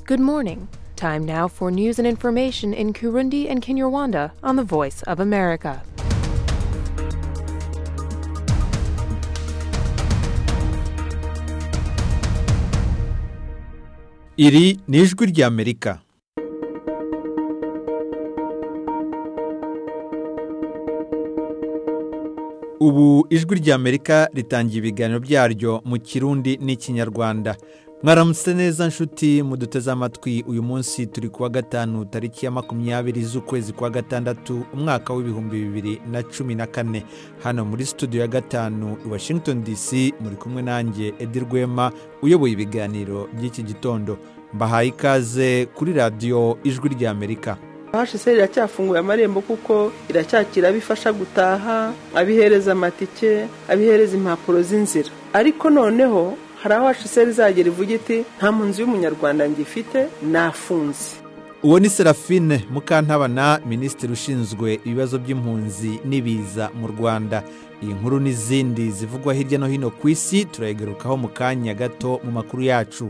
Good morning. Time now for news and information in Kurundi and Kinyarwanda on the Voice of America. iri ni ijwi ry'amerika ubu ijwi ry'amerika ritangiye ibiganiro byaryo mu kirundi n'ikinyarwanda mwaramutse neza nshuti muduteze amatwi uyu munsi turi kuwa gatanu tariki ya makumyabiri z'ukwezi kwa gatandatu umwaka w'ibihumbi bibiri na cumi na kane hano muri studio ya gatanu i washington dc muri kumwe nanjye edi rwema uyoboye ibiganiro by'iki gitondo mbahaye ikaze kuri radiyo ijwi ry'amerika hashise iracyafunguye amarembo kuko iracyakira abifasha gutaha abihereza amatike abihereza impapuro z'inzira ariko noneho hari aho hashise rizagera ivuga iti nta mpunzi y'umunyarwanda ngifite nafunze uwo ni serafine mukantabana minisitiri ushinzwe ibibazo by'impunzi n'ibiza mu rwanda iyi nkuru n'izindi zivugwa hirya no hino ku isi turayigarukaho mu kanya gato mu makuru yacu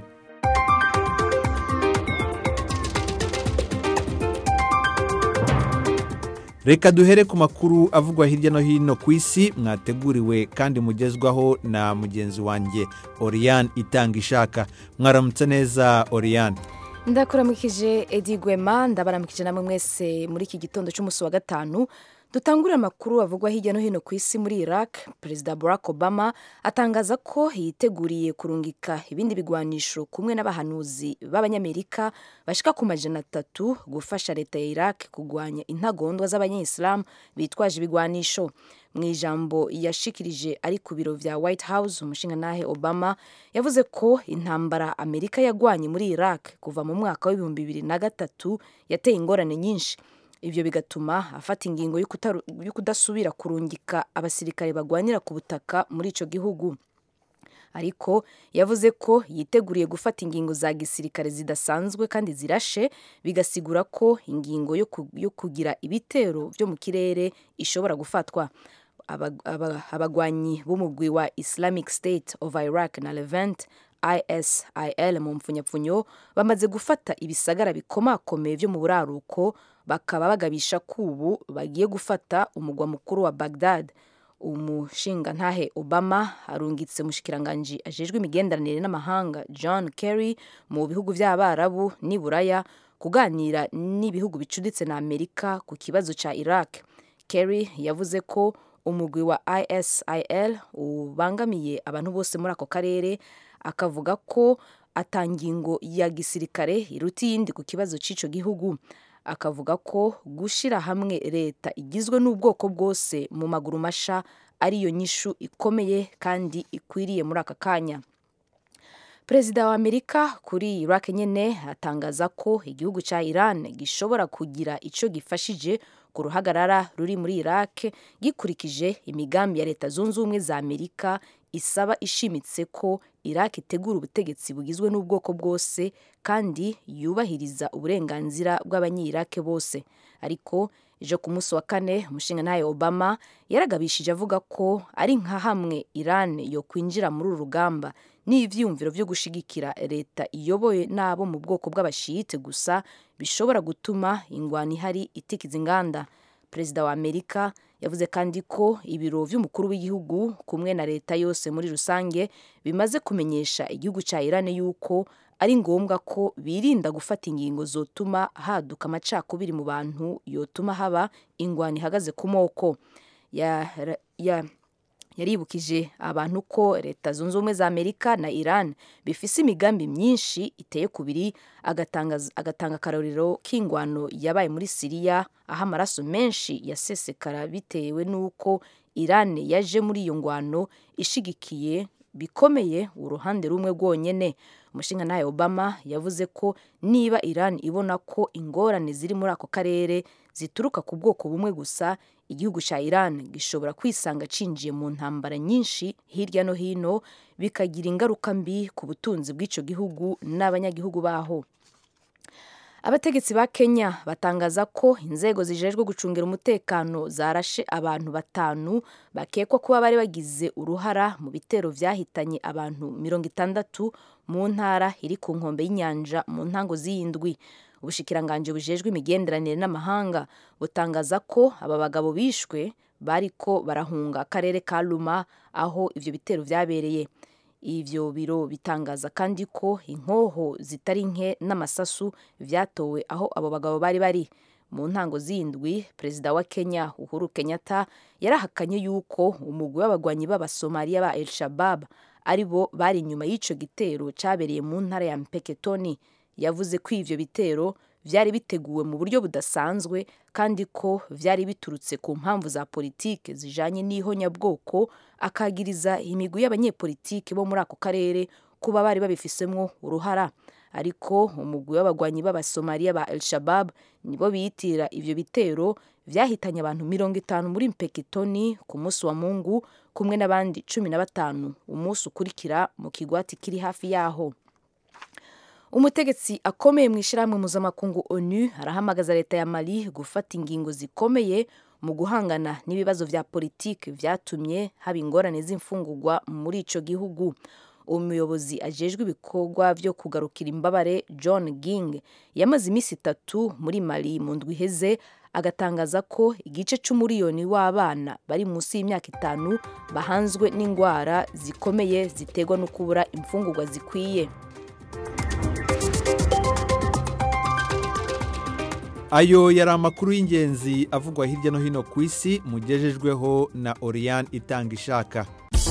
reka duhere ku makuru avugwa hirya no hino ku isi mwateguriwe kandi mugezwaho na mugenzi wanjye oriyane itanga ishaka mwaramutse neza oriyane ndakuramukije edi gwema ndabaramukije namwe mwese muri iki gitondo cy'umunsi wa gatanu dutangurira amakuru avugwa hirya no hino ku isi muri iraq perezida barack obama atangaza ko yiteguriye kurungika ibindi bigwanisho kumwe n'abahanuzi b'abanyamerika bashika ku majana atatu gufasha leta ya iraq kurwanya intagondwa z'abanyisilamu bitwaje ibigwanisho mu ijambo yashikirije ari ku biro vya white house umushingantahe obama yavuze ko intambara amerika yagwanye muri iraq kuva mu mwaka w'ibihumbi bibiri na gatatu yateye ingorane nyinshi ibyo bigatuma afata ingingo yo kudasubira kurungika abasirikare bagwanira ku butaka muri icyo gihugu ariko yavuze ko yiteguriye gufata ingingo za gisirikare zidasanzwe kandi zirashe bigasigura ko ingingo yo kugira ibitero byo mu kirere ishobora gufatwa abagwanyi b'umugwi wa islamic state of iraq na levant isil mu mpfunyapfunyo bamaze gufata ibisagara bikomakomeye byo mu buraruko bakaba bagabisha ko ubu bagiye gufata umugwa mukuru wa bagdad umushingantahe obama arungitse mushikiranganji ajejwe imigenderanire n'amahanga john kerry mu bihugu by'abarabu n'iburaya kuganira n'ibihugu bicuditse na amerika ku kibazo cya iraq kerry yavuze ko umugwi wa isil ubangamiye abantu bose muri ako karere akavuga ko atangingo ya gisirikare iruta iyindi ku kibazo cy'icyo gihugu akavuga ko gushyira hamwe leta igizwe n'ubwoko bwose mu maguru masha ariyo nyishu ikomeye kandi ikwiriye muri aka kanya perezida wa amerika kuri iraq nyine atangaza ko igihugu cya iran gishobora kugira icyo gifashije ku ruhagarara ruri muri iraq gikurikije imigambi ya leta zunze ubumwe za amerika isaba ishimitse ko iraq itegura ubutegetsi bugizwe n'ubwoko bwose kandi yubahiriza uburenganzira bw'abanyirake bose ariko ejo ku munsi wa kane umushingantahe obama yaragabishije avuga ko ari nka hamwe iran yo kwinjira muri uru rugamba n'ibyiyumviro byo gushigikira leta iyobowe n'abo mu bwoko bw'abashiyite gusa bishobora gutuma ingwani ihari itikiza inganda perezida wa amerika yavuze kandi ko ibiro by'umukuru w'igihugu kumwe na leta yose muri rusange bimaze kumenyesha igihugu cya iran yuko ari ngombwa ko birinda gufata ingingo zotuma haduka amacakubiri mu bantu yotuma haba ingwani ihagaze ku moko yaribukije abantu ko leta zunze ubumwe za amerika na iran bifise imigambi myinshi iteye kubiri agatanga akarorero k'ingwano yabaye muri siriya aho amaraso menshi yasesekara bitewe n'uko iran yaje muri iyo ngwano ishigikiye bikomeye uruhande rumwe rwonyine umushingantahe obama yavuze ko niba iran ibona ko ingorane ziri muri ako karere zituruka ku bwoko bumwe gusa igihugu cya iran gishobora kwisanga cinjiye mu ntambara nyinshi hirya no hino bikagira ingaruka mbi ku butunzi bw'icyo gihugu n'abanyagihugu baho abategetsi ba kenya batangaza ko inzego zijejwe gucungira umutekano zarashe abantu batanu bakekwa kuba bari bagize uruhara mu bitero vyahitanye abantu mirongo itandatu mu ntara iri ku nkombe y'inyanja mu ntango z'iyindwi ubushikiranganje bujejwe imigenderanire n'amahanga butangaza ko aba bagabo bishwe bariko barahunga akarere ka luma aho ivyo bitero vyabereye ivyo biro bitangaza kandi ko inkoho zitari nke n'amasasu vyatowe aho abo bagabo bari bari mu ntango z'indwi perezida wa kenya uhuru kenyatta yarahakanye yuko umugwi w'abagwanyi b'abasomaliya ba el shabab ari bo bari inyuma y'ico gitero cabereye mu ntara ya mpeketoni yavuze ko ivyo bitero vyari biteguwe mu buryo budasanzwe kandi ko vyari biturutse ku mpamvu za politike zijanye n'ihonyabwoko akagiriza imigwi y'abanyepolitike bo muri ako karere kuba bari babifisemwo uruhara ariko umugwi w'abagwanyi b'abasomaliya ba el shabab nibo biyitira ivyo bitero vyahitanye abantu mirongo itanu muri mpekitoni ku munsi wa mungu kumwe n'abandi cumi na batanu umunsi ukurikira mu kigwati kiri hafi yaho umutegetsi akomeye mu ishyirahamwe mpuzamakungu onu arahamagaza leta ya mali gufata ingingo zikomeye mu guhangana n'ibibazo vya politiki vyatumye haba ingorane z'imfungurwa muri ico gihugu umuyobozi ajejwe ibikorwa vyo kugarukira imbabare john ging yamaze iminsi itatu muri mali mu ndwi iheze agatangaza ko igice c'umuriyoni w'abana bari munsi y'imyaka itanu bahanzwe n'indwara zikomeye ziterwa no kubura imfungurwa zikwiye ayo yari amakuru y'ingenzi avugwa hirya no hino ku isi mugejejweho na oriyani itanga ishaka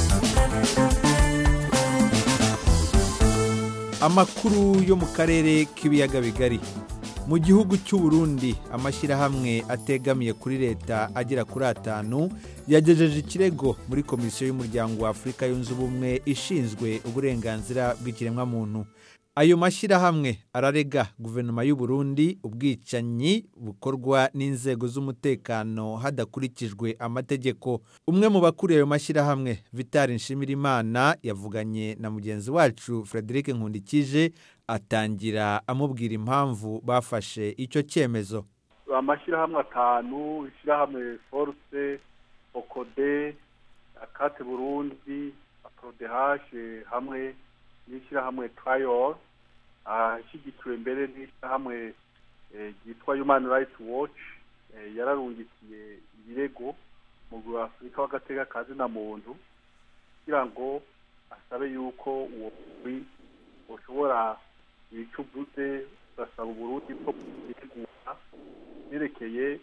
amakuru yo mu karere k'ibiyaga bigari mu gihugu cy'u Burundi amashyirahamwe ategamiye kuri leta agera kuri atanu yagejeje ikirego muri komisiyo y'umuryango wa afurika yunze ubumwe ishinzwe uburenganzira bw'ikiremwamuntu ayo mashyirahamwe ararega guverinoma y'u Burundi ubwicanyi bukorwa n'inzego z'umutekano hadakurikijwe amategeko umwe mu bakuriye ayo mashyirahamwe vitali nshimirimana yavuganye na mugenzi wacu frederic nkundikije atangira amubwira impamvu bafashe icyo cyemezo amashyirahamwe atanu ishyirahamwe foruse okode akate burundi aprodehashe hamwe n'ishyirahamwe turayor ashyigikiwe mbere n'ishyirahamwe ryitwa human rights watch yararungikiye ibirego mu afurika w'agateka kazi na muntu kugira ngo asabe yuko uwo mugwi ushobora wica uvuze ugasaba uburundi bwo kwitegura byerekeye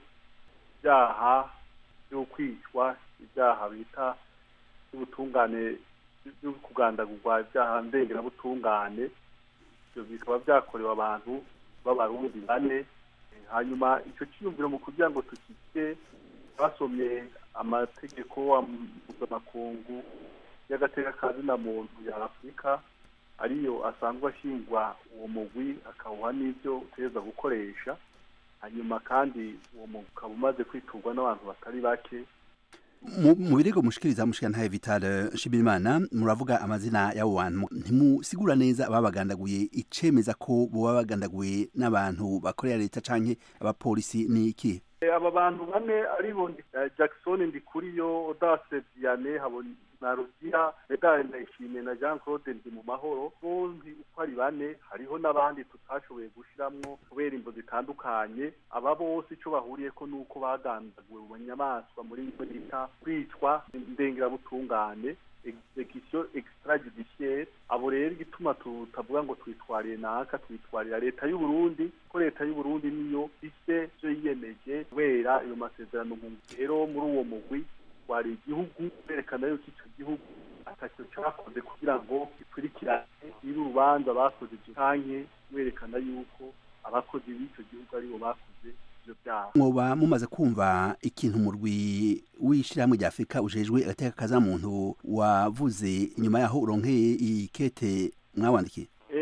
ibyaha byo kwicwa ibyaha bita by'ubutungane byo kugandagurwa ibyaha ndengerabutungane ibyo bikaba byakorewe abantu b'abarundi bane hanyuma icyo cyiyumviro mu kugira ngo tukike basomye amategeko mpuzamakungu y'agateka ka zina muntu ya afurika ariyo asanzwe ashingwa uwo mugwi akawuha n'ibyo utegereza gukoresha hanyuma kandi uwo mugwi ukaba umaze kwiturwa n'abantu batari bake mu birego mushikiriza mushikana Vital Nshimirimana muravuga amazina y'abo bantu ntimusigura neza ababagandaguye icemeza ko boba bagandaguye n'abantu bakorera leta canke abapolisi ni iki aba bantu bane aribo Jackson Ndikuriyo Audace Diane na Rugira Medal Ndayishimiye na Jean Claude Ndi mu mahoro bombi uko ari bane hariho n'abandi tutashoboye gushiramwo kubera imvo zitandukanye aba bose ico bahuriyeko nuko bagandaguwe mu nyamaswa muri icyo bita kwicwa ndengerabutungane execution extrajudiciaire abo rero igituma tutavuga ngo twitwariye naka twitwarira leta y'u Burundi ko leta y'u Burundi niyo ifite ivyo yiyemeje kubera ayo masezerano rero muri uwo mugwi wari igihugu berekana yuko icyo gihugu atacyo cyakoze kugira ngo gikurikirane niba urubanza bakoze canke werekana yuko abakozi b'icyo gihugu aribo bakoze ivyo byaha mwoba mumaze kumva ikintu umurwi w'ishyirahamwe rya afurika ujejwe agateka kaza muntu wavuze inyuma yaho uronkeye ikete mwawandikiye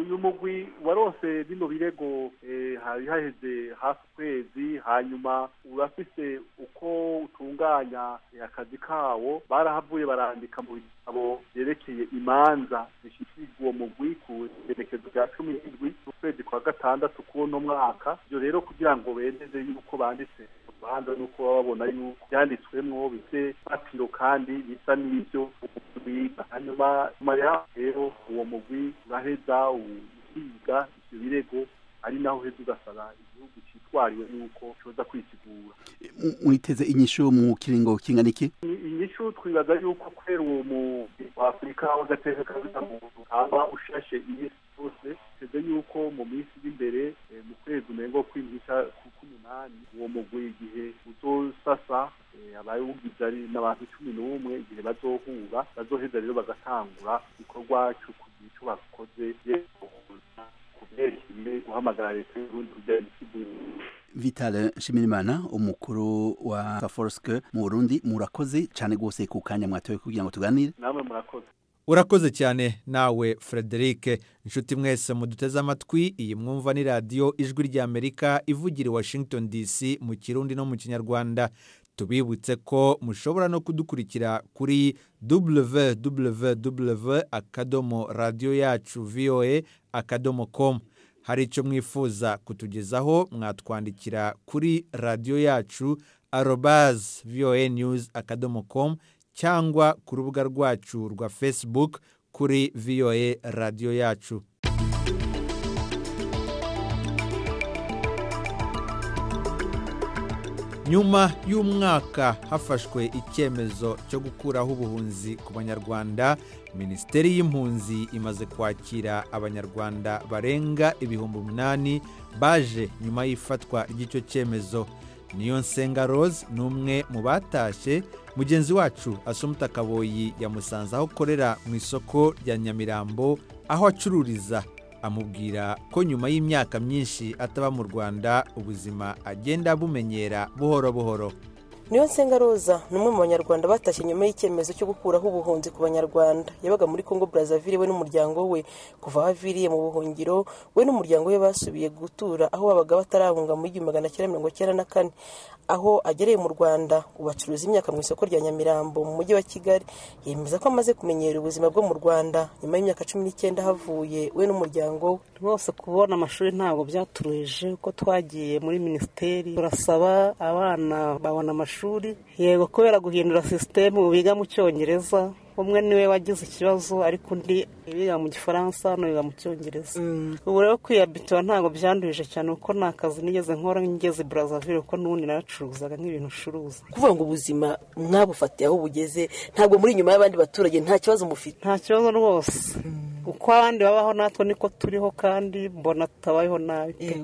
uyu mugwi warose bino birego hari haheze hafi ukwezi hanyuma urafise uko utunganya akazi kawo barahavuye barandika mu bitabo byerekeye imanza zishyikirijwe uwo mugwi ku igerekezo rya cumi n'indwi ukwezi kwa gatandatu k'uno mwaka ibyo rero kugira ngo bemeze yuko banditse urubanza nuko baba babona yuko byanditswemwo bifite fatiro kandi bisa n'ibyo biga hanyuma nyuma yaho rero uwo mugwi uraheza ukiga ibyo birego ari naho uheza ugasaba igihugu cyitwariwe yuko cyoza kwisigura mwiteze inyishu mu kiringo kingana iki inyishu twibaza yuko kubera uwo mu afurika w'agateka kabisa muntu aba ushashe iminsi yose teze yuko mu minsi iri imbere mu kwezi umengo kw'impisha k'umunani uwo mugwi igihe uzosasa abayugize ari n'abantu cumi n'umwe igihe bazohura bazoheza rero bagatangura igikorwa cyo kugira icyo bakoze kubyerekeye guhamagara leta y'uburundi kugira isigure Vital Nshimirimana umukuru wa Saforske mu Burundi murakoze cyane gose ku kanya mwatoye kugira ngo tuganire namwe murakoze urakoze cyane nawe frederic inshuti mwese muduteze amatwi iyi mwumva ni radiyo ijwi ry'amerika ivugira i washington dc mu kirundi no mu kinyarwanda tubibutse ko mushobora no kudukurikira kuri www akadomo radiyo yacu voa akadomo com hari icyo mwifuza kutugezaho mwatwandikira kuri radiyo yacu arobaz voa news akadomo com cyangwa ku rubuga rwacu rwa facebook kuri voa radiyo yacu nyuma y'umwaka hafashwe icyemezo cyo gukuraho ubuhunzi ku banyarwanda minisiteri y'impunzi imaze kwakira abanyarwanda barenga ibihumbi umunani baje nyuma y'ifatwa ry'icyo cyemezo niyo nsenga rose ni umwe mu batashye mugenzi wacu asumuta kaboyi yamusanze aho akorera mu isoko rya nyamirambo aho acururiza amubwira ko nyuma y'imyaka myinshi ataba mu rwanda ubuzima agenda bumenyera buhoro buhoro niyo nsenga roza ni umwe mu banyarwanda batashye nyuma y'icyemezo cyo gukuraho ubuhunzi ku banyarwanda yabaga muri congo brazaville we n'umuryango we kuva aho aviriye mu buhungiro we n'umuryango we basubiye gutura aho babaga batarahunga mu igihumbi magana cyenda mirongo icyenda na kane aho agereye mu rwanda ubu acuruza imyaka mu isoko rya nyamirambo mu mujyi wa kigali yemeza ko amaze kumenyera ubuzima bwo mu rwanda nyuma y'imyaka cumi n'icyenda havuye we n'umuryango we rwose kubona amashuri ntabwo byaturuhije uko twagiye muri minisiteri turasaba abana babona amashuri yego kubera guhindura sisitemu biga mu cyongereza umwe niwe wagize ikibazo ariko undi biga mu gifaransa hano biga mu cyongereza ubu rero kwiyabitura ntabwo byandurije cyane kuko nta kazi nigeze nkora ngeze burazavire kuko n'ubundi naracuruzaga nk'ibintu ucuruza kuvuga ngo ubuzima mwabufatiye aho bugeze ntabwo muri inyuma y'abandi baturage nta kibazo mufite nta kibazo rwose uko abandi babaho natwe niko turiho kandi mbona tutabayeho nabi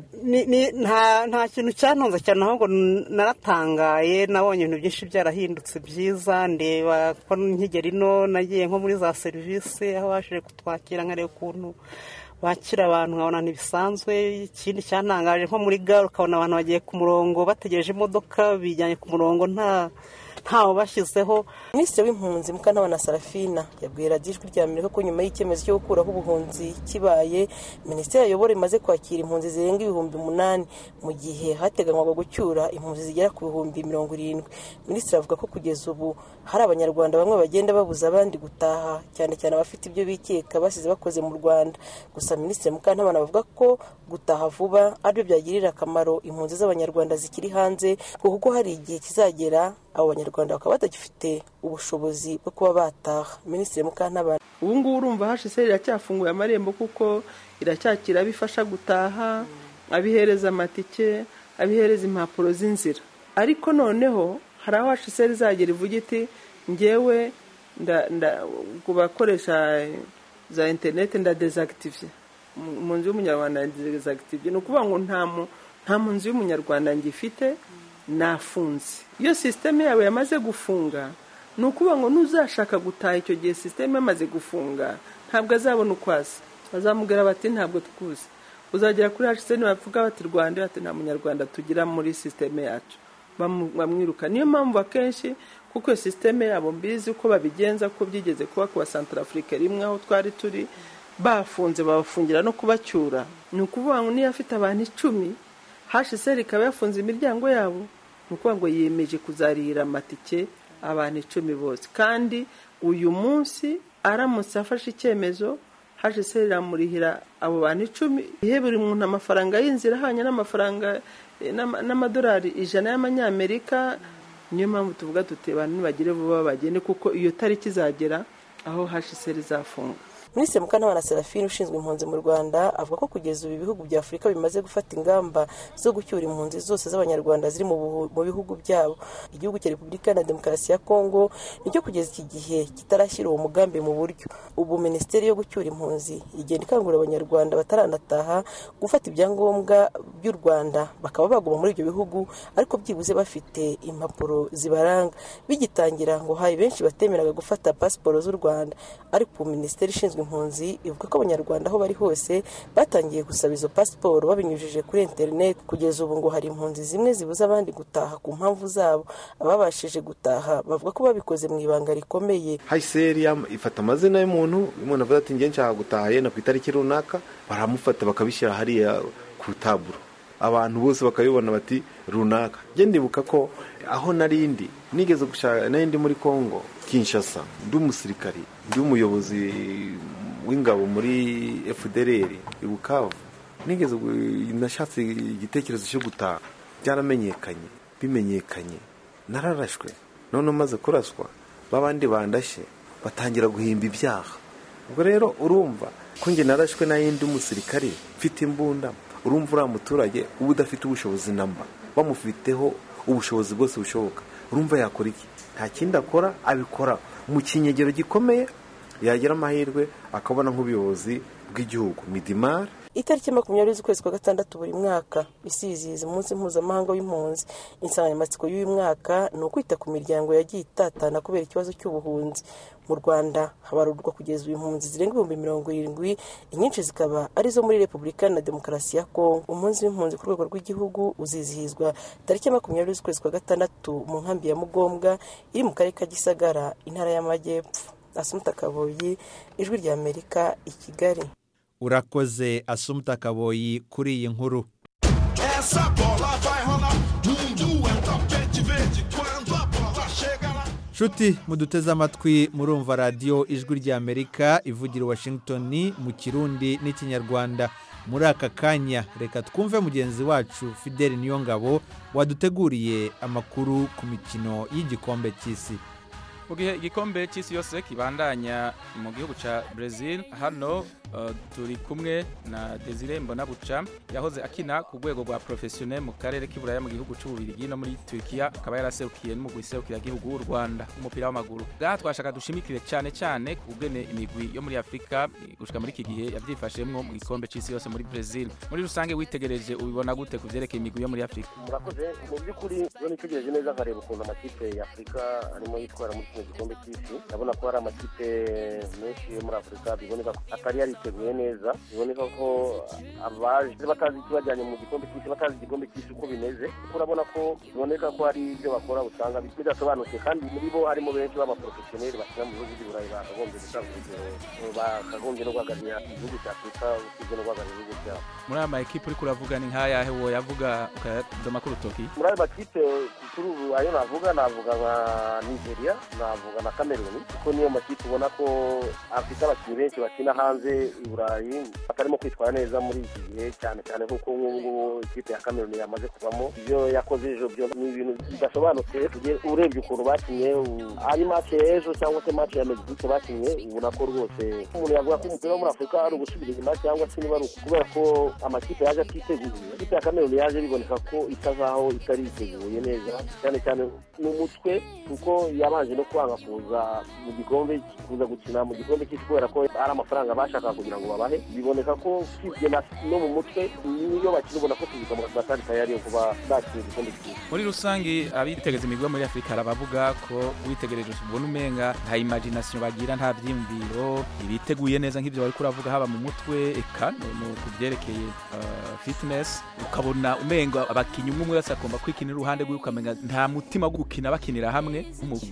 nta kintu cyantunze cyane ahubwo naratangaye nabonye ibintu byinshi byarahindutse byiza ndeba ko nkigera ino nagiye nko muri za serivisi aho baje kutwakira nkareba ukuntu bakira abantu nkabona ntibisanzwe ikindi cyantangaje nko muri gare ukabona abantu bagiye ku murongo bategereje imodoka bijyanye ku murongo nta ntawe bashyizeho minisitiri w'impunzi mukantabana sarafina yabwiye radiyo ijwi rya amerika ko nyuma y'icyemezo cyo gukuraho ubuhunzi kibaye minisiteri ayobora imaze kwakira impunzi zirenga ibihumbi umunani mu gihe hateganywaga gucyura impunzi zigera ku bihumbi mirongo irindwi minisitiri avuga ko kugeza ubu hari abanyarwanda bamwe bagenda babuza abandi gutaha cyane cyane abafite ibyo bikeka basize bakoze mu rwanda gusa minisitiri mukantabana bavuga ko gutaha vuba aribyo byagirira akamaro impunzi z'abanyarwanda zikiri hanze kuko hari igihe kizagera abo banyarwanda bakaba batagifite ubushobozi bwo kuba bataha minisitiri mukantabana ubu ngubu urumva hashize iracyafunguye amarembo kuko iracyakira abifasha gutaha abihereza amatike abihereza impapuro z'inzira ariko noneho hari aho hashize rizagera ivuga iti ngewe ku bakoresha za interineti ndadezagitivye mu nzu y'umunyarwanda ndadezagitivye ni ukuvuga ngo nta mu nzu y'umunyarwanda ngifite nafunze iyo sisiteme yawe yamaze gufunga ni ukuvuga ngo n'uzashaka gutaha icyo gihe sisiteme yamaze gufunga ntabwo azabona uko aza bazamubwira bati ntabwo twuzi uzagera kuri hashiseni bavuga bati rwanda bati nta munyarwanda tugira muri sisiteme yacu bamwiruka niyo mpamvu akenshi kuko iyo sisiteme yabo mbizi uko babigenza ko byigeze kuba ku basantarafurika rimwe aho twari turi bafunze babafungira no kubacyura ni ukuvuga ngo niyo afite abantu icumi hsr ikaba yafunze imiryango yabo ni ukuvuga ngo yemeje kuzarira amatike abantu icumi bose kandi uyu munsi aramutse afashe icyemezo hsr iramurihira abo bantu icumi ihe buri muntu amafaranga y'inzira ahanye n'amafaranga n'amadolari ijana y'amanyamerika niyo mpamvu tuvuga tuti abantu nibagire vuba bagende kuko iyo tariki izagera aho hsr izafunga minisitiri mukantabana serafine ushinzwe impunzi mu rwanda avuga ko kugeza ubu ibihugu bya afurika bimaze gufata ingamba zo gucyura impunzi zose z'abanyarwanda ziri mu bihugu byabo igihugu cya repubulika na demokarasi ya kongo nicyo kugeza iki gihe kitarashyira uwo mugambi mu buryo ubu minisiteri yo gucyura impunzi igenda ikangurira abanyarwanda bataranataha gufata ibyangombwa by'u rwanda bakaba baguma muri ibyo bihugu ariko byibuze bafite impapuro zibaranga bigitangira ngo hari benshi batemeraga gufata pasiporo z'u rwanda ariko minisiteri ishinzwe impunzi ivuga ko abanyarwanda aho bari hose batangiye gusaba izo pasiporo babinyujije kuri interineti kugeza ubu ngo hari impunzi zimwe zibuza abandi gutaha ku mpamvu zabo ababashije gutaha bavuga ko babikoze mu ibanga rikomeye hayiseri ifata amazina y'umuntu umuntu avuga ati njye nshaka gutaha yenda ku itariki runaka baramufata bakabishyira hariya ku taburo abantu bose bakabibona bati runaka njye ndibuka ko aho narindi nigeze gushaka narindi muri congo kinshasa ndi umusirikari ndi umuyobozi w'ingabo muri fdr i bukavu nigeze nashatse igitekerezo cyo gutaha byaramenyekanye bimenyekanye nararashwe none umaze kuraswa babandi bandashye batangira guhimba ibyaha ubwo rero urumva ko njye narashwe n'ayindi umusirikare mfite imbunda urumva uriya muturage uba udafite ubushobozi namba bamufiteho ubushobozi bwose bushoboka urumva yakora iki nta kindi akora abikora mu kinyegero gikomeye yagira amahirwe akabona nk'ubuyobozi bw'igihugu midimari itariki makumyabiri z'ukwezi kwa gatandatu buri mwaka isizihiza umunsi mpuzamahanga w'impunzi insanganyamatsiko y'uyu mwaka ni ukwita ku miryango yagiye itatana kubera ikibazo cy'ubuhunzi mu rwanda habarurwa kugeza ubu impunzi zirenga ibihumbi mirongo irindwi inyinshi zikaba arizo muri repubulika na demokarasi ya kongo umunsi w'impunzi ku rwego rw'igihugu uzizihizwa tariki ya makumyabiri z'ukwezi kwa gatandatu mu nkambi ya mugombwa iri mu karere ka gisagara intara y'amajyepfo asumuta kaboyi ijwi rya amerika i kigali urakoze asumuta kaboyi kuri iyi nkuru Essa bola vai rolar, mundo é um tapete verde quando a bola chega lá. nshuti muduteze amatwi murumva radiyo ijwi ry'amerika ivugira i washington mu kirundi n'ikinyarwanda muri aka kanya reka twumve mugenzi wacu fideli niyongabo waduteguriye amakuru ku mikino y'igikombe cy'isi mu gihe igikombe cy'isi yose kibandanya mu gihugu cya Brazil hano uh, turi kumwe na Desire Mbonabuca yahoze akina ku rwego rwa professionnel mu karere k'iburaya mu gihugu cy'ububirigi no muri Turkiya akaba yaraserukiye n'umugwi serukira gihugu w'u Rwanda umupira w'amaguru ngaha twashaka dushimikire cyane cyane ku bwene imigwi yo muri Afrika gushika muri iki gihe yabyifashemwo mu gikombe cy'isi yose muri Brazil muri rusange witegereje ubibona gute ku vyerekeye imigwi yo muri Afrika murakoze mu by'ukuri iyo nitegereje neza nkareba ukuntu amakipe ya afurika arimo yitwara muri kino gikombe cy'isi ndabona ko hari amakipe menshi yo muri afurika biboneka ko atari yariteguye neza biboneka ko abaje batazi ikibajyanye mu gikombe cy'isi batazi igikombe cy'isi uko bimeze kuko urabona ko biboneka ko hari ibyo bakora usanga bidasobanutse kandi muri bo harimo benshi b'abaporofesiyoneri bakina mu bihugu by'iburayi bakagombye gutanga urugero bakagombye no guhagararira igihugu cya afurika usibye no guhagararira ibihugu byabo muri aya makipe uriko uravuga ni nk'ayahe wo yavuga ukayadoma ku rutoki muri ayo makipe kuri ubu ayo navuga navuga nka nigeria navuga na cameroon kuko niyo makipe ubona ko afite abakinnyi benshi bakina hanze i burayi batarimo kwitwara neza muri iki gihe cyane cyane nk'uko nk'ubu ngubu ikipe ya cameroon yamaze kuvamo ibyo yakoze ejo byo ni ibintu bidasobanutse urebye ukuntu bakinnye ari match ejo cyangwa se match ya mexique bakinnye ubona ko rwose umuntu yavuga ko umupira wo muri afurika ari ugusubira inyuma cyangwa se niba ari kubera ko amakipe yaje atiteguye ikipe ya cameroon yaje biboneka ko isa nkaho itari yiteguye neza cyane cyane ni umutwe kuko yabanje no kwanga kuza mu gikombe kuza gukina mu gikombe cy'isi kubera ko ari amafaranga bashakaga kugira ngo babahe biboneka ko usibye no mu mutwe niyo bakina ubona ko tubika mu batari tayari yo kuba bakina igikombe cy'isi muri rusange abitegeza imigwi yo muri afurika hari abavuga ko witegereje ubona umenga nta imagination bagira nta byiyumviro ntibiteguye neza nk'ibyo bari kuravuga haba mu mutwe eka no ku byerekeye uh, fitness ukabona umenga abakinnyi umwe umwe wese agomba kwikinira uruhande rwe ukamenya nta mutima wo gukina bakinira hamwe nk'umugwi umwe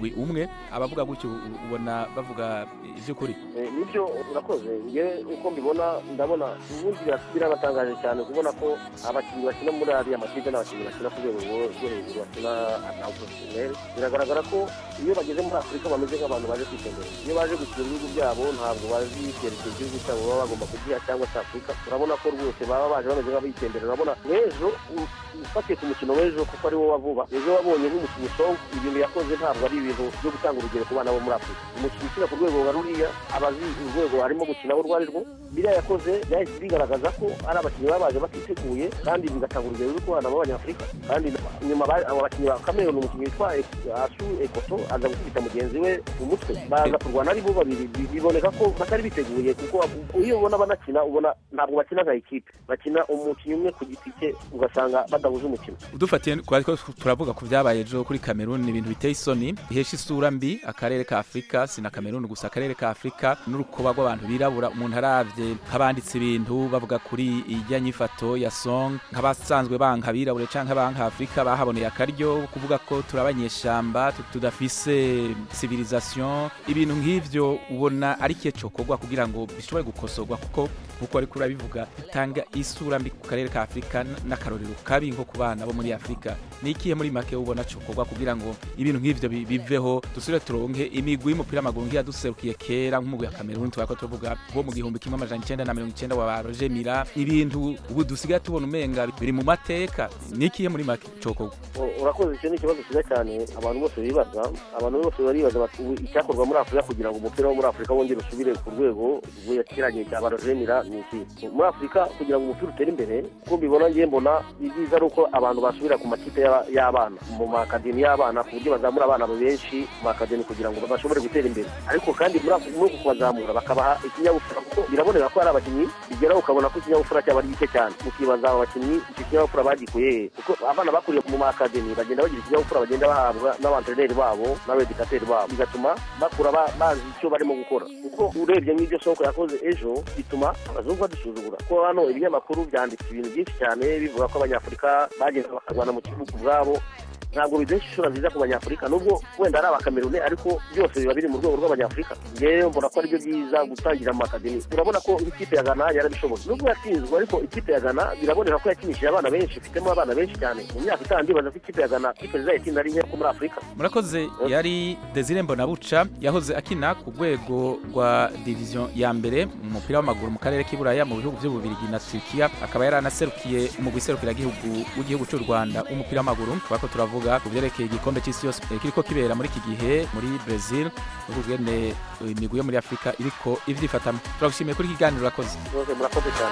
abavuga gutyo ubona bavuga iby'ukuri nibyo urakoze nge uko mbibona ndabona ubundi birabatangaje cyane kubona ko abakinnyi bakina muri ariya makipe n'abakinnyi bakina ku rwego rwo hejuru bakina na porofesiyoneri biragaragara ko iyo bageze muri afurika bameze nk'abantu baje kwitembera iyo baje gukina ibihugu byabo ntabwo bazi icyerekezo igihugu cyabo baba bagomba kugiha cyangwa se afurika urabona ko rwose baba baje bameze nk'abitemberera urabona nk'ejo ufatiye ku mukino w'ejo kuko ari wo wavuba ejo wabonye nk'umukinnyi songa ibintu yakoze ntabwo ari ibintu byo gutanga urugero ku bana bo muri afurika umukinnyi ukina ku rwego nka ruriya aba azi urwego arimo gukina urwo ari rwo biriya yakoze byahise bigaragaza ko ari abakinnyi baba baje batiteguye kandi bigatanga urugero ruri ku bana b'abanyafurika kandi nyuma abo bakinnyi ba kameruni umukinnyi witwa asu ekoto aza gukubita mugenzi we mu mutwe baza kurwana ari bo babiri biboneka ko batari biteguye kuko iyo ubona banakina ubona ntabwo bakina nka ekipe bakina umukinnyi umwe ku giti cye ugasanga badahuza umukino udufatiye ko turavuga ku byabaye ejo kuri kameruni ni ibintu biteye isoni bihesha isura mbi akarere ka afurika si na kameruni gusa akarere ka afurika n'urukoba rw'abantu birabura umuntu arabye nk'abanditse ibintu bavuga kuri ijya nyifato ya song nk'abasanzwe banka abirabure cyangwa abanka afurika bahaboneye akaryo kuvuga ko turi abanyeshyamba tudafise civilisation ibintu nk'ivyo ubona ari cyo cokorwa kugira ngo bishobore gukosorwa kuko nkuko ariko urabivuga bitanga isura mbi ku karere ka afurika n'akarorero kabi nko ku bana bo muri afurika ni ikihe muri make ubona cokorwa kugira ngo ibintu nk'ivyo biveho dusubire turonke imigwi y'umupira w'amaguru nk'iyaduserukiye kera nk'umugwi wa kameruni tubako tuvuga wo mu gihumbi kimwe amajana icenda na mirongo icenda wa ba roger mira ibintu ubu dusigaye tubona umenga biri mu mateka ni ikihe muri make cokorwa urakoze icyo ni ikibazo cyiza cyane abantu bose bibaza abantu bose baribaza icyakorwa muri afurika kugira ngo umupira wo muri afurika wongere usubire ku rwego rw'ikirangire cya barojemira ni iki muri afurika kugira ngo umupira utere imbere uko mbibona ngiye mbona ibyiza ari uko abantu basubira ku makipe y'abana mu makademi y'abana ku buryo bazamura abana benshi mu makademi kugira ngo bashobore gutera imbere ariko kandi muri uku kubazamura bakabaha ikinyabupfura kuko biraboneka ko hari abakinnyi bigeraho ukabona ko ikinyabupfura cyaba ari gike cyane mukibaza aba bakinnyi icyo kinyabupfura bagikuye he kuko abana bakuriye mu makademi bagenda bagira ikinyabupfura bagenda bahabwa n'abantreneri babo n'abedikateri babo bigatuma bakura bazi icyo barimo gukora kuko urebye nk'ibyo soko yakoze ejo bituma abazungu badusuzugura kuko hano ibinyamakuru byanditse ibintu byinshi cyane bivuga ko abanyafurika bagenda bakarwana mu gihugu ubwabo ntabwo bidesha ishura nziza ku banyafurika nubwo wenda ari abakamerune ariko byose biba biri mu rwego rw'abanyafurika ngewe mbona ko aribyo byiza gutangira mu makademi urabona ko nk'ikipe ya gana yarabishoboye nubwo yatsinzwe ariko ikipe ya gana biraboneka ko yakinishije abana benshi ifitemo abana benshi cyane mu myaka itanu ndibaza ko ikipe ya gana ikipe zizayitsinda ari nke ko muri afurika murakoze yari desire mbonabuca yahoze akina ku rwego rwa diviziyo ya mbere mu mupira w'amaguru mu karere k'iburaya mu bihugu by'ububirigi na turikiya akaba yaranaserukiye umugwi serukiragihugu w'igihugu cy'u rwanda w'umupira w'amaguru kubera ko turavuga kuvuga ku byerekeye igikombe cy'isi yose kiriko kibera muri iki gihe muri Brazil n'ubugene imigwi yo muri Afrika iriko ivyifatamo turagushimiye kuri kiganiro urakoze murakoze cyane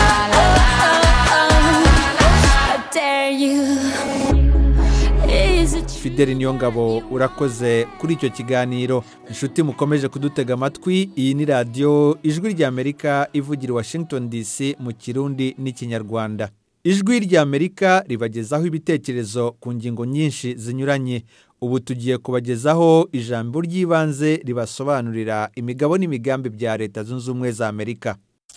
fideli niyongabo urakoze kuri icyo kiganiro inshuti mukomeje kudutega amatwi iyi ni radiyo ijwi ry'amerika ivugira washington dc mu kirundi n'ikinyarwanda ijwi ry'amerika ribagezaho ibitekerezo ku ngingo nyinshi zinyuranye ubu tugiye kubagezaho ijambo ry'ibanze ribasobanurira imigabo n'imigambi bya leta zunze ubumwe za amerika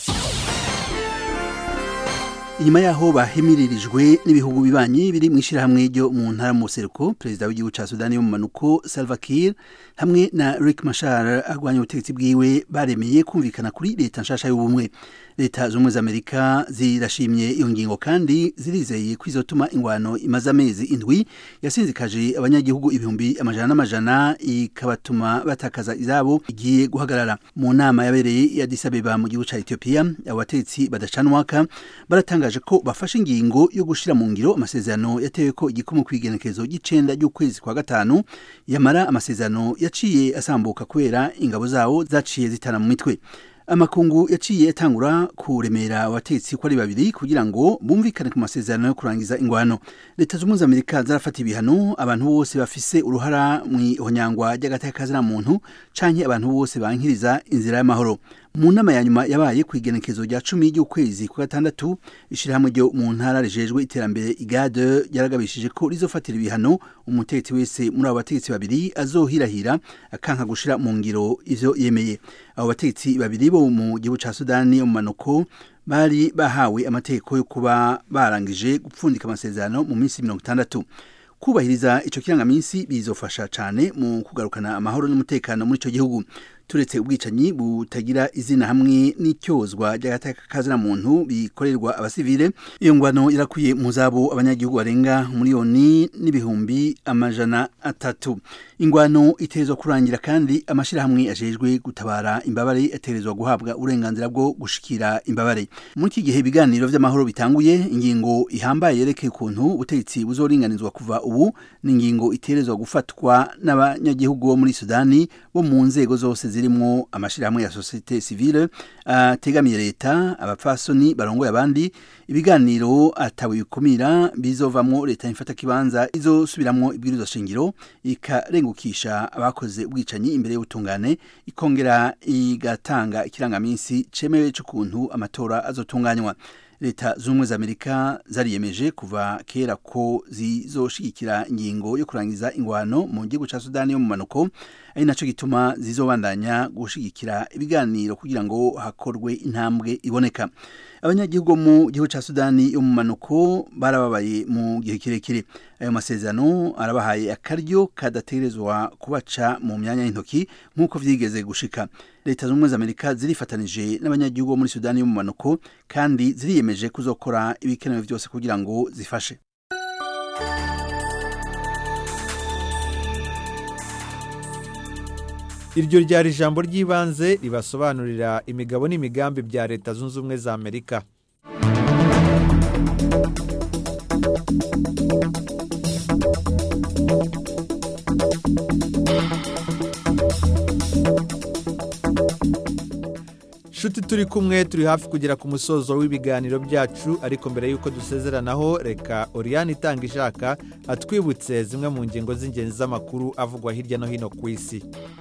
inyuma yaho bahemiririjwe n'ibihugu bibanyi biri mu ishyirahamwe ryo mu ntara mu buseruko perezida w'igihugu cya sudani y'umumanuko salva kiir hamwe na rick mashar arwanya ubutegetsi bwiwe baremeye kumvikana kuri leta nshasha y'ubumwe leta z'ubumwe za amerika zirashimye iyo ngingo kandi zirizeye ko izotuma ingwano imaze amezi indwi yasinzikaje abanyagihugu ibihumbi amajana n'amajana ikabatuma batakaza izabo igiye guhagarara mu nama yabereye ya disabeba mu gihugu cya etiyopiya abo bategetsi badacanwaka baratanga ko bafashe ingingo yo gushyira mu ngiro amasezerano yatewe ko igikomo ku igenekerezo ry'icenda ry'ukwezi kwa gatanu yamara amasezerano yaciye asambuka kubera ingabo zawo zaciye zitana mu mitwe amakungu yaciye atangura kuremera abatetsi ko ari babiri kugira ngo bumvikane ku masezerano yo kurangiza ingwano leta z'ubumwe za amerika zarafata ibihano abantu bose bafise uruhara mu ihonyangwa ry'agateka muntu canke abantu bose bankiriza inzira y'amahoro mu nama ya nyuma yabaye ku igenekezo rya cumi ry'ukwezi kwa gatandatu ishyirahamwe ryo mu ntara rijejwe iterambere igade yaragabishije ko rizofatira ibihano umutegetsi wese muri abo bategetsi babiri azohirahira akanka gushira mu ngiro ivyo yemeye abo bategetsi babiri bo mu gihugu ca sudani yo mu manuko bari bahawe amategeko yo kuba barangije gupfundika amasezerano mu minsi mirongo itandatu kubahiriza ico kirangaminsi bizofasha cane mu kugarukana amahoro n'umutekano muri ico gihugu turetse ubwicanyi butagira izina hamwe n'icyozwa ry'agateka muntu bikorerwa abasivile iyo ngwano irakwiye mu zabo abanyagihugu barenga miliyoni n'ibihumbi amajana atatu ingwano iterezwa kurangira kandi amashirahamwe ajejwe gutabara imbabare aterezwa guhabwa uburenganzira bwo gushikira imbabare muri iki gihe ibiganiro vy'amahoro bitanguye ingingo ihambaye yerekeye ukuntu ubutegetsi buzoringanizwa kuva ubu ni ingingo iterezwa gufatwa n'abanyagihugu bo muri sudani bo mu nzego zose zirimwo amashirahamwe ya societe civile ategamiye leta abapfasoni barongoye abandi ibiganiro atawe bikumira bizovamwo leta ifata kibanza izosubiramwo ibwirizwa shingiro ikarengukisha abakoze ubwicanyi imbere y'ubutungane ikongera igatanga ikirangaminsi cemewe c'ukuntu amatora azotunganywa leta z'ubumwe za amerika zariyemeje kuva kera ko zizoshigikira ingingo yo kurangiza ingwano mu gihugu ca sudani yo mu manuko ari naco gituma zizobandanya gushigikira ibiganiro kugira ngo hakorwe intambwe iboneka abanyagihugu mu gihugu ca sudani yo mu manuko barababaye mu gihe kirekire ayo masezerano arabahaye akaryo kadategerezwa kubaca mu myanya y'intoki nk'uko vyigeze gushika leta z'ubumwe za amerika zirifatanije n'abanyagihugu bo muri sudani yo mu manuko kandi ziriyemeje kuzokora ibikenewe vyose kugira ngo zifashe iryo ryari ijambo ry'ibanze ribasobanurira imigabo n'imigambi bya leta zunze ubumwe za amerika nshuti turi kumwe turi hafi kugera ku musozo w'ibiganiro byacu ariko mbere y'uko dusezeranaho reka oriyani itanga ishaka atwibutse zimwe mu ngingo z'ingenzi z'amakuru avugwa hirya no hino ku isi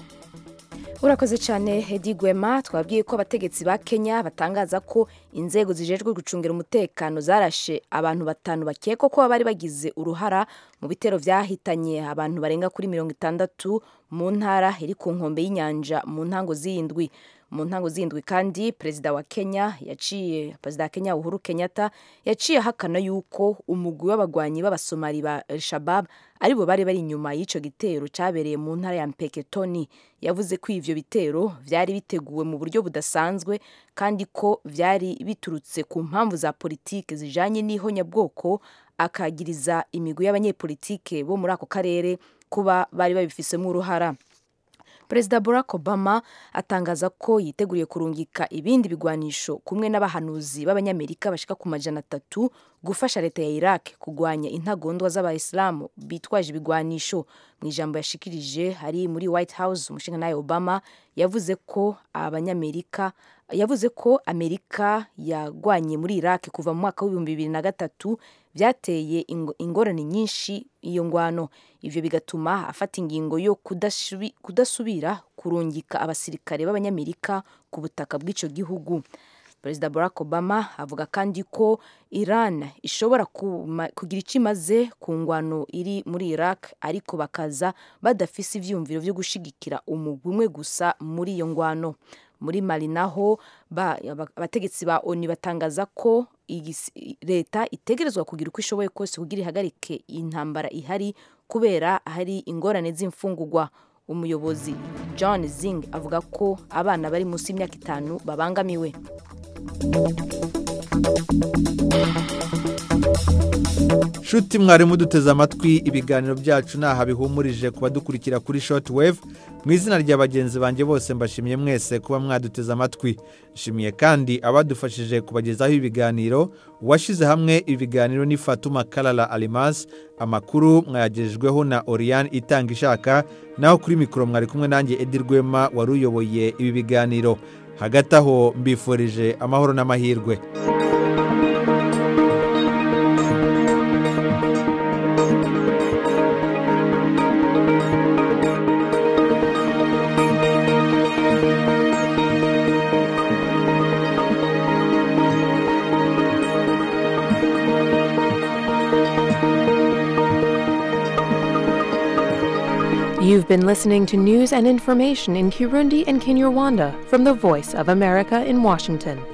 urakoze cyane hedi gwema twabwiye ko abategetsi ba kenya batangaza ko inzego zijejwe gucungira umutekano zarashe abantu batanu bakekwa ko bari bagize uruhara mu bitero byahitanye abantu barenga kuri mirongo itandatu mu ntara iri ku nkombe y'inyanja mu ntango z'indwi mu ntango z'indwi kandi perezida wa kenya yaciye perezida wa kenya uhuru kenyatta yaciye ahakana yuko umugwi w'abagwanyi b'abasomali ba el shabab aribo bari bari inyuma y'icyo gitero cyabereye mu ntara ya mpeketoni yavuze ko ivyo bitero vyari biteguwe mu buryo budasanzwe kandi ko vyari biturutse ku mpamvu za politike zijanye n'ihonyabwoko akagiriza imigwi y'abanyepolitike bo muri ako karere kuba bari babifisemo uruhara perezida barack obama atangaza ko yiteguriye kurungika ibindi bigwanisho kumwe n'abahanuzi b'abanyamerika bashika ku majana atatu gufasha leta ya iraq kugwanya intagondwa z'abayisilamu bitwaje ibigwanisho mu ijambo yashikirije ari muri white house umushinga obama yavuze ko abanyamerika yavuze ko amerika yagwanye muri iraq kuva mu mwaka w'ibihumbi bibiri na gatatu byateye ingorane nyinshi iyo ngwano ivyo bigatuma afata ingingo yo kudasubira kurungika abasirikare b'abanyamerika ku butaka bw'ico gihugu perezida barack obama avuga kandi ko iran ishobora kugira icyo imaze ku ngwano iri muri iraq ariko bakaza badafise ivyumviro vyo gushigikira umugwi umwe gusa muri iyo ngwano muri mali naho abategetsi ba oni batangaza ko leta itegerezwa kugira uko ishoboye kose kugira ihagarike intambara ihari kubera hari ingorane z'imfungugwa umuyobozi john zing avuga ko abana bari munsi y'imyaka itanu babangamiwe nshuti mwari muduteze amatwi ibiganiro byacu ntaha bihumurije kuba dukurikira kuri shoti wevu mu izina rya bagenzi banjye bose mbashimiye mwese kuba mwaduteze amatwi nshimiye kandi abadufashije kubagezaho ibiganiro uwashyize hamwe ibiganiro ni fatuma karara arimasi amakuru mwayagejejweho na oriyani itanga ishaka naho kuri mikoro mwari kumwe nanjye edi rwema wari uyoboye ibi biganiro hagati aho mbifurije amahoro n'amahirwe You've been listening to news and information in Kirundi and Kinyarwanda from the Voice of America in Washington.